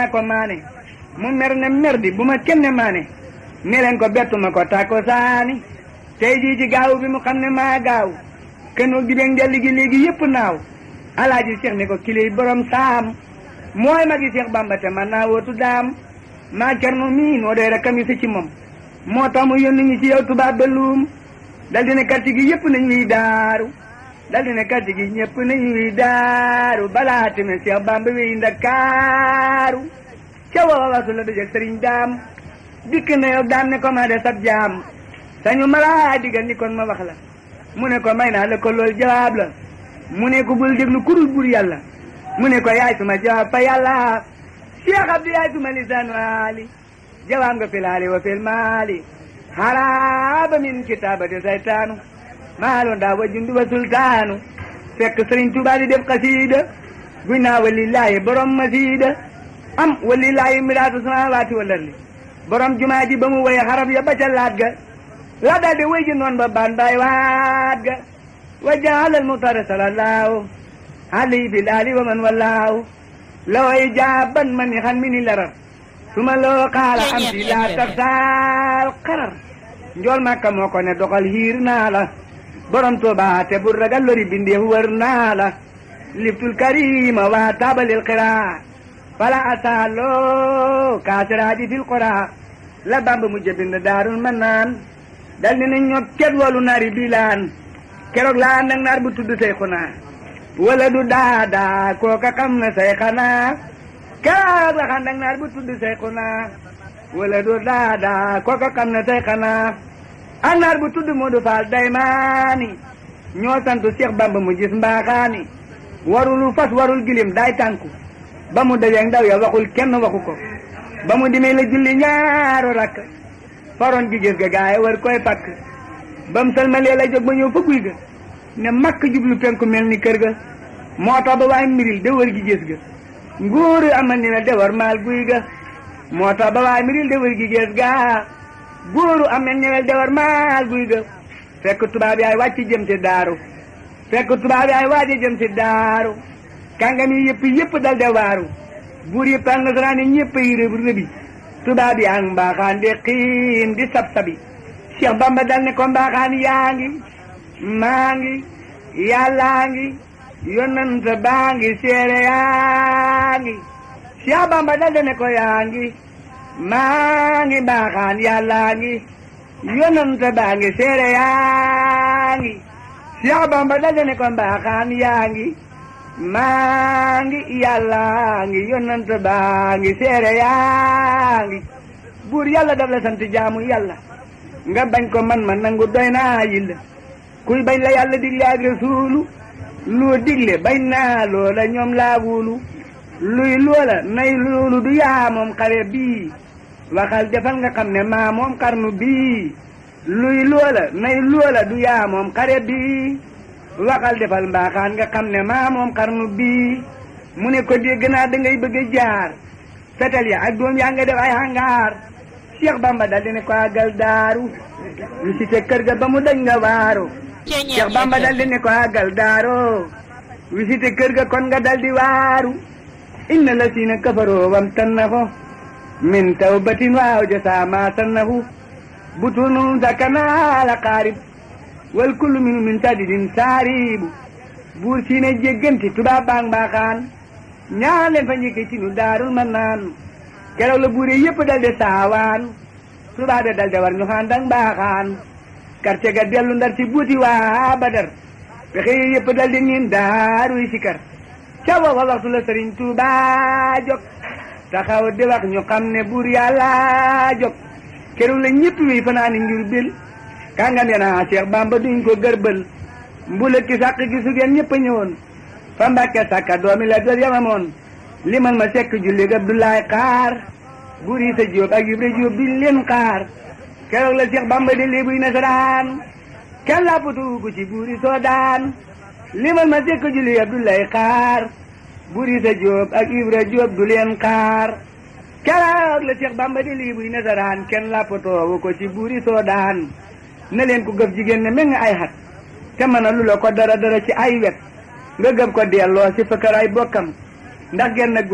naa ko maane mu mer ne merdi bu ma kenn maane ne leen ko bettuma ko tàkko saani tey jii ci gaaw bi mu xam ne maa gaaw kënoog di beeg njalli gi léegi yëpp naaw alaaji Cheikh ne ko kiley borom saam mooy magi Cheikh Bamba te man naa wootu daam maa cerno mii noo dee rek mi si ci moom moo tax mu yónni ñu ci yow tubaab ba luum dal di ne quartier gi yëpp nañ wiy daaru dal di ne quartier gi ñëpp nañ wiy daaru balaa tamit Cheikh Bamba wiy ndakaaru ca wawa wasu la dajeg sëriñ daam dikk na yow daam ne ko maa de sab jaam sañu malaa digal ni kon ma wax la mu ne ko may naa la ko loolu jawaab la mu ne ko bul déglu kurul bur yàlla mu ne ko yaay suma jawaab fa yàlla Cheikh Abdou yaay suma lisaan waali jawaab nga fil haali wa fil maali haraaba min kitaabati saytaanu maalo ndaa wa jundu wa sultaanu fekk sëriñ Tuubaa di def xasiida guy naa walillaahi borom masiida am walillaahi miraatu samaawaati wal ardi borom jumaa ji ba mu woye xarab ya ba ca laat ga la daal di wéy ji noon ba baan baay waat ga wa jaalal muxtaar salallaahu alayhi bil aali wa man wallaahu la way jaaban man ni xan mi ni larar suma loo xaala am si laa tafsaal xarar njool màkka moo ko ne doxal hiir naa la borom Tuuba te bu ragal lori bindeef wër naa la liftul karima waa taabalil xiraa fala asaaloo kaasiraaji fil qoraa la bamba mu jëbind daarul man naan dal ni ne ñot ket wolu naari bilaan keroog laa nag naar bu tudd say xunaa wala du daadaa kooka xam na say xanaa keroog la xam nag naar bu tudd say xunaa wala du daadaa kooka xam na say xanaa ak naar bu tudd Moodu Faal daymaani ñoo santu Cheikh Bamba mu gis mbaaxaani warulu fas warul gilim day tànku ba mu dajeeg ndaw ya waxul kenn waxu ko ba mu dimee la julli ñaaru rakk faroon gi gis ga gaay war koy pakk ba mu salmalee la jóg ba ñëw fa guy ga ne makk jublu penku mel ni kër ga moo tax ba waay miril de wër gi gis ga nguuru amal ni la de war maal guy ga moo tax ba waay miril de wër gi gis ga góoru am na ñewel de war maal guy ga fekk tubaab yaay wàcc jëm ci daaru fekk tubaab yaay waaji jëm ci daaru kàngam yi yëpp yëpp dal de waaru buur yëpp ak nasaraan yi ñëpp yi rëb rëbi tubaab yaa ngi mbaaxaan di xiin di sab-sabi Cheikh Bamba dal ne ko mbaaxaan yaa ngi maa ngi yàllaa ngi yonent baa ngi seere yaa ngi Cheikh Bamba dal de ne ko yaa ngi maa ngi mbaaxaan yàllaa ngi yonent baa ngi seere yaa ngi Cheikh Bamba dal de ne ko mbaaxaan yaa ngi maa ngi yàllaa ngi yonent baa ngi seere yaa ngi buur yàlla daf la sant jaamu yàlla nga bañ ko man ma nangu doy naa yilla kuy bañ la yàlla digle ak rasuulu loo digle bañ naa loola ñoom laa wulu luy loola nay loolu du yaa moom xare bii waxal defal nga xam ne maa moom xarnu bii luy loola nay loola du yaa moom xare bii waxal defal mbaaxaan nga xam ne maa moom xarnu bii mu ne ko dégg naa da ngay bëgg a jaar fetal ya ak doom yaa nga def ay hangaar Cheikh Bamba dal di ne ko àggal daaru visité kër ga ba mu dañ nga waaru Cheikh Bamba dal di ne ko àggal daaru visité kër ga kon nga dal di waaru inna la siina kafaroo wam tannahu min tawbatin waaw jasa ma tannahu butunum sakana la qaarib wal kullu minu min sadidin saaribu buur siine jégganti tubaab baang mbaaxaan ñaan leen fa njëkkee ci nu daarul man naan keroog la buur yëpp dal de saawaan tubaab dal de war ñu xaandang mbaaxaan quartier ga dellu ndar ci buuti waa badar pexe yëpp dal de niin daaruy sikar ca booba waxtu la sëriñ Tuuba jóg taxaw di wax ñu xam ne buur yàlla jóg keroog la ñëpp wi fanaani njur bil kàngam ya naa Cheikh Bamba duñ ko gërbël mbula ki sàq gi sugeen ñëpp a ñëwoon fa mbàkke sàkka doomi la jot yamamoon li man ma sekk julli ga Abdoulaye xaar buur yi sa jóob ak Ibra Jóob duñ leen xaar keroog la Cheikh Bamba di lii buy nasaraan kenn làppatu gu ci buur yi soo daan li man ma sekk julli Abdoulaye xaar buur yi sa jóob ak Ibra Jóob du leen xaar keroog la Cheikh Bamba di lii buy nasaraan kenn làppatoowu ko ci buur yi soo daan na leen ko gëf jigéen ne mel nga ay xat te mën a lu la ko dara dara ci ay wet nga gëf ko delloo si fëkkër ay bokkam ndax genn